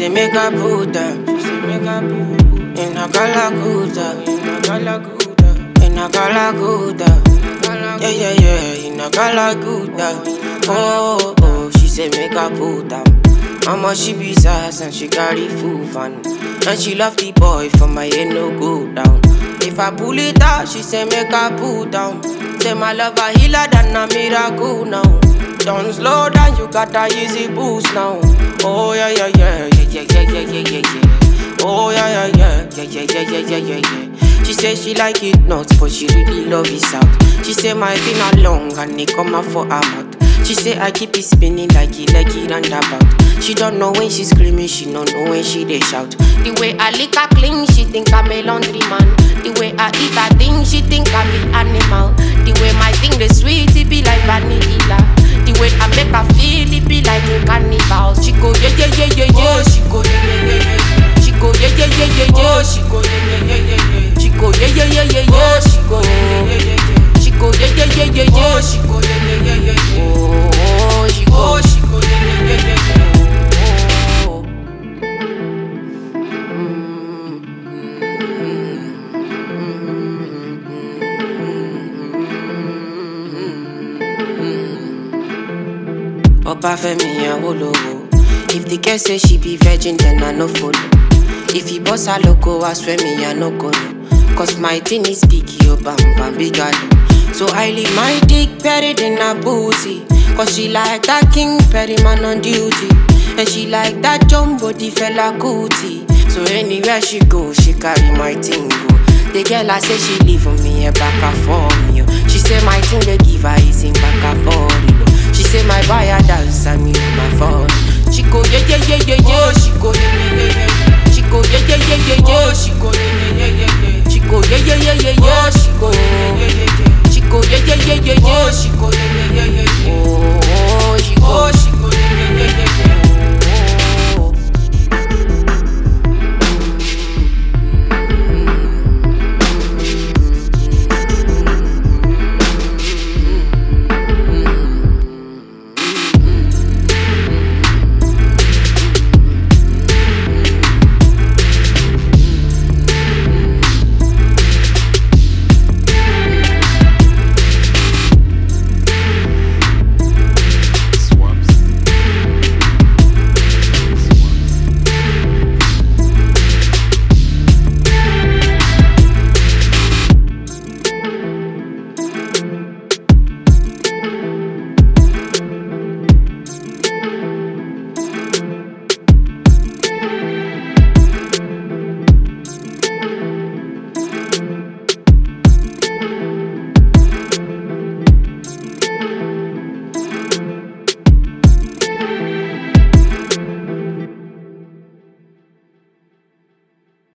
say make I put them. She say make I put in a galaguda, in a galaguda, in a galaguda. Yeah yeah yeah, in a galaguda. Oh oh, she say make I put them. Mama she be sass and she carry full fun, and she love the boy for my head no go down. If I pull it out, she say make I put down. Say my love a healer than a miracle now. Don't slow down, you got a easy boost now. Oh yeah yeah yeah yeah yeah yeah yeah yeah yeah yeah. Oh yeah yeah yeah yeah yeah yeah yeah yeah yeah yeah. She say she like it nuts, but she really love it out. She say my finger long and it come out for her mouth. She say I keep it spinning like it like it roundabout. She don't know when she screaming, she don't know when she they shout. The way I lick her clean, she think I'm a laundry man. The way I eat her thing, she think I'm the animal. The way my thing the sweet, it be like vanilla. The way I make her feel, it be like a carnival. She go yeah yeah yeah yeah yeah. She go yeah yeah yeah yeah. She go yeah yeah yeah yeah yeah. She go yeah yeah yeah yeah yeah. She go yeah yeah yeah yeah yeah. She go yeah yeah yeah yeah yeah. She go yeah yeah yeah yeah yeah. She go yeah yeah yeah yeah yeah. Oh, she go. She go yeah yeah yeah yeah yeah. Oh. Obafemi Awolowo. If the girl say she be virgin, then I no follow. If he boss her loco, I swear me I no go no. Cause my thing is big, yo bam bam big galo. So I leave my dick buried in her booty. Cause she like that king Perry man on duty. And she like that jumbo the fella cootie. So anywhere she go, she carry my thing go. The girl I say she leave for me a back and for me. oh. She say my thing they give her is in back and for it. She say my buyer dance and me my phone. She go yeah yeah yeah yeah yeah. She go yeah yeah yeah yeah. She go yeah yeah yeah yeah yeah. She go yeah yeah yeah yeah yeah.